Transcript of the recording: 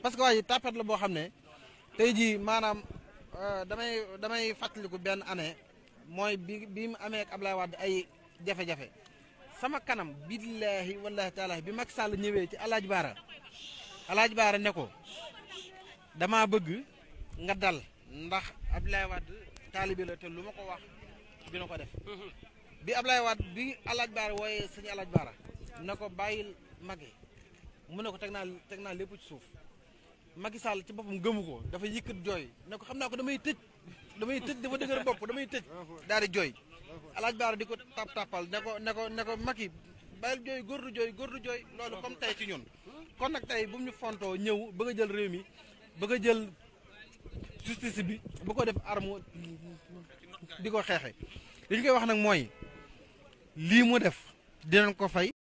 parce que waa ji tapet la boo xam ne tey jii maanaam damay damay fàttaliku benn année mooy bi bi mu amee ak Ablaye Wade ay jafe-jafe sama kanam billaahi wallaahi taalaahi bi Macky Sall ñëwee ci Alaaji Baara Alaaji Baara ne ko damaa bëgg nga dal ndax Ablaye Wade taalibi la te lu ma ko wax dina ko def bi Ablaye Wade bi Alaaji Baara wooyee sëñ Alaaji Baara na ko bàyyil Macky mu ne ko teg naa teg naa lépp ci suuf Macky Sall ci boppam gëmu ko dafa yëkkat jooy ne ko xam naa ko damay tëj damay tëj dafa dëgër bopp damay tëj daal di jooy alaaj baara di ko tap tapal ne ko ne ko ne ko Macky bàyyil jooy góor du jooy góor du jooy loolu comme tey ci ñun kon nag tey bu mu ñu fontoo ñëw bëgg a jël réew mi bëgg a jël justice bi bu ko def arme di ko xeexe li ñu koy wax nag mooy lii mu def dinañ ko fay